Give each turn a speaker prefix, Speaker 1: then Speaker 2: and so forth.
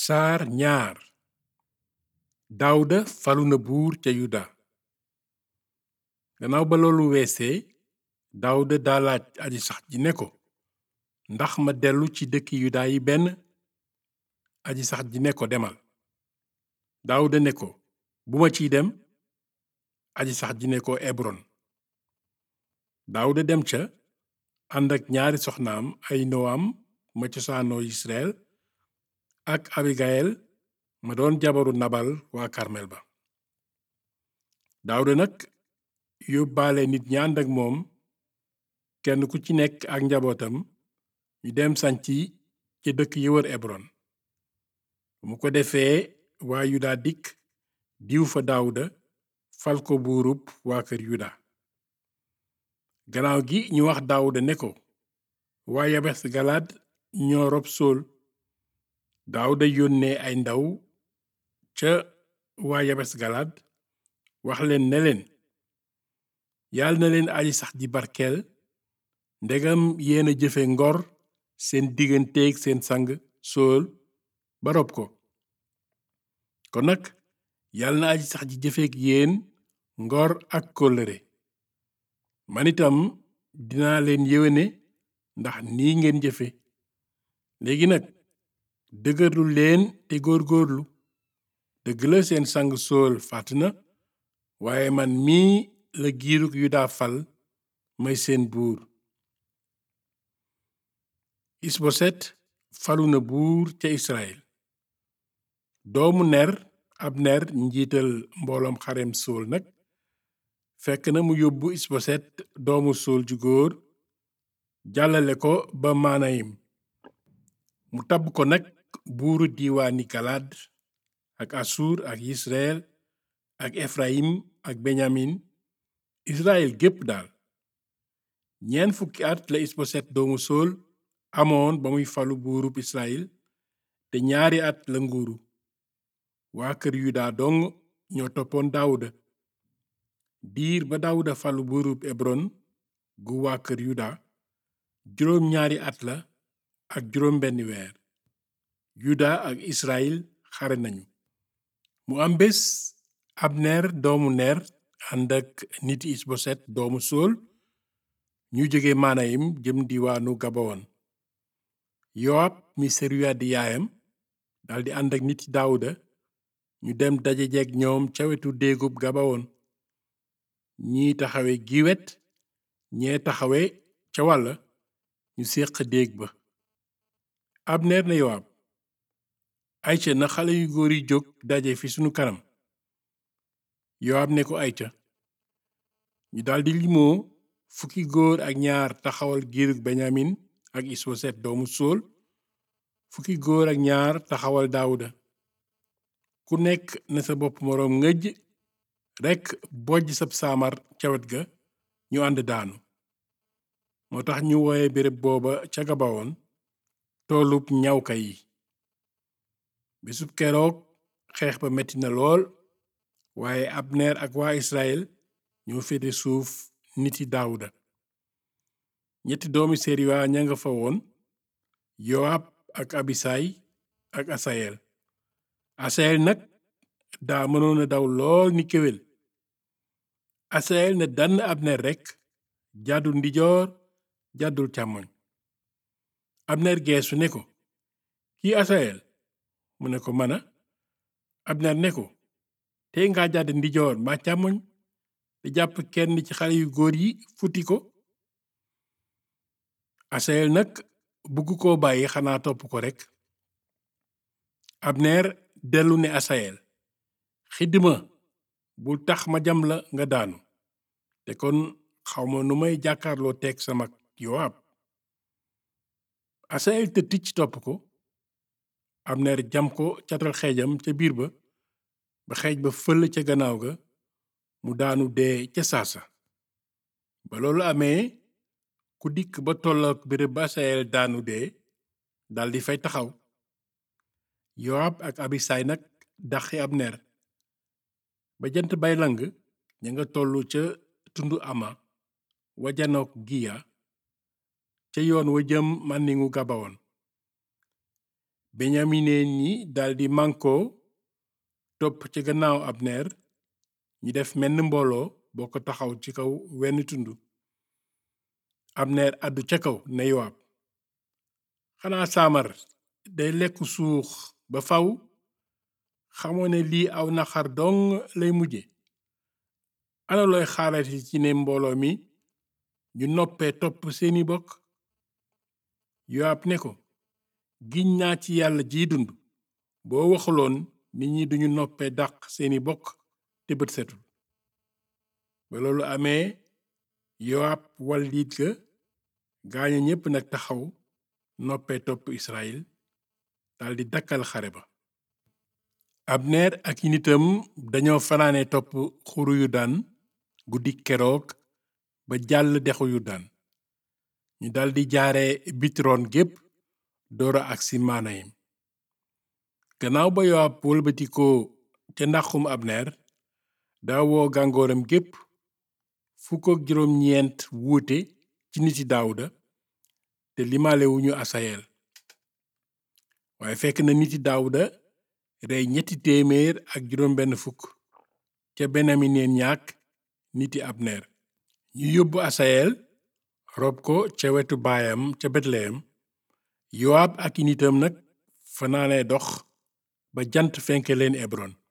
Speaker 1: saar ñaar daawuda falu na buur ca yuda gannaaw ba loolu weesee daawuda daa laaj aji sax ji ne ko ndax ma dellu ci dëkki yuda yi benn aji sax ji ne ko demal daawuda ne ko bu ma ciy dem aji sax ji ne ko ebron daawuda dem ca ànd ak ñaari soxnaam ay noam ma cosaanoo israel ak abigayel ma doon jabaru nabal waa karmel ba daawuda nag yóbbaale nit ñi ànd ak moom kenn ku ci nekk ak njabootam ñu dem sanci ci dëkk yi wër ebron mu ko defee waa yuda dikk diw fa daawuda fal ko buurub waa kër yuda gannaaw gi ñu wax daawuda ne ko waa yabes galaad ñoo rob sool daawuda yónnee ay ndaw ca waa yabes galaad wax leen ne leen yàlla na leen aji sax ji barkeel ndegam yéena jëfe ngor seen digganteeg seen sang sool ba rob ko kon nag yàlla na aji sax ji jëfeek yéen ngor ak kóllëre man itam dinaa leen yéwéne ndax nii ngeen jëfe léegi nag dëgërlu leen te góorgóorlu dëgg la seen sang sool faat na waaye man mii la giirug yuda fal may seen buur isboset falu na buur ca israel doomu ner ab ner njiital mbooloom xarem sool nag fekk na mu yóbbu isboset doomu sool ju góor jàllale ko ba maanayim mu tabb ko nag buuru diiwaani galaad ak asur ak israel ak efrayim ak benyamin israel gépp daal ñeent fukki at la isboset doomu sool amoon ba muy falu buurub israel te ñaari at la nguuru waa kër yuda dong ñoo toppoon daawuda diir ba daawuda falu buurub ebron gu waa kër yuda juróom ñaari at la ak juróom benn weer yuda ak israel xare nañu mu am bés abner doomu ner ànd ak niti isboset doomu sool ñu jóge maanayim jëm diwaanu gabawoon yoab mi seruya di yaayam daldi ànd ak niti daawuda ñu dem daje jeeg ñoom ca wetu déegub gabawoon ñii taxawe gi wet ñee taxawe ca wàlla ñu séq déeg ba abner ne yoab ayca na xale yu góor yi jóg daje fi sunu kanam yoab ne ko ayca ñu daldi limoo fukki góor ak ñaar taxawal giirug benyamin ak isboset doomu sool fukki góor ak ñaar taxawal daawuda ku nekk na sa bopp moroom ngëj rekk bojj sab saamar ca wet ga ñu ànd daanu moo tax ñu wooye béréb booba ca gabawoon toolub ñawka yi bisub keroog xeex ba metti na lool waaye abner ak waa israel ñoo féete suuf niti daawuda ñetti doomi seruya ña nga fa woon yoab ak abisay ak asayel asayel nag daa mënoon a daw lool ni kéwél asayel ne dann abner rekk jàddul ndijoor jàddul càmmoñ abner geesu ne ko kii asayel mu ne ko mana abner ne ko tey nga jàdd ndijoor mbaa càmmoñ te jàpp kenn ci xale yu góor yi futti ko asayel nag bugg koo bàyyi xanaa topp ko rekk abner dellu ne asayel xiddima bul tax ma jam la nga daanu te kon xawma nu may jàkkaarloo teeg sama yowaab asayel te ticc topp ko abner jam ko catal xeejam ca biir ba ba xeej ba fëll ca gannaaw ga mu daanu dee ca saasa ba loolu amee ku dikk ba tollook béréb ba asayel daanu dee daldi fay taxaw yoab ak abisay nag daxi abner ba jant bay lang ña nga tollu ca tundu ama wajanook giya ca yoon wa jëm màndingu gabawoon beñamineen ñi daldi mànkoo topp ci gannaaw abner ñi def menn mbooloo boo ko taxaw ci kaw wenn tund abner àddu ca kaw ne yowaab xanaa saamar day lekku suux ba faw xamoo ne lii aw naxar dong lay mujje ana looy xaarati ci ne mbooloo mi ñu noppee topp seeni bokk yowaab ne ko giñ naa ci yàlla jiy dund boo waxuloon nit ñi duñu noppee dàq seeni bokk te bët setul ba loolu amee yowaab wal liit ga gaaña ñépp nag taxaw noppee topp israel daldi dakkal xare ba abner ak i nitam dañoo fanaane topp xuru yudaan guddi keroog ba jàll dexu yudaan ñu daldi jaare bitron gépp doora agsi maanayim gannaaw ba yowaab wëlbatikoo ca ndaxum abner daa woo gàngooram gépp fukk ak juróom ñeent wuute ci niti daawuda te limalewuñu asayel waaye fekk na niti daawuda rey ñetti téeméer ak juróom benn fukk ca benamineen ñaak niti abner ñu yóbbu asayel rob ko ca wetu baayam ca betleyem yowaab ak i nitam nag fanaane dox ba jant fenke leen ebron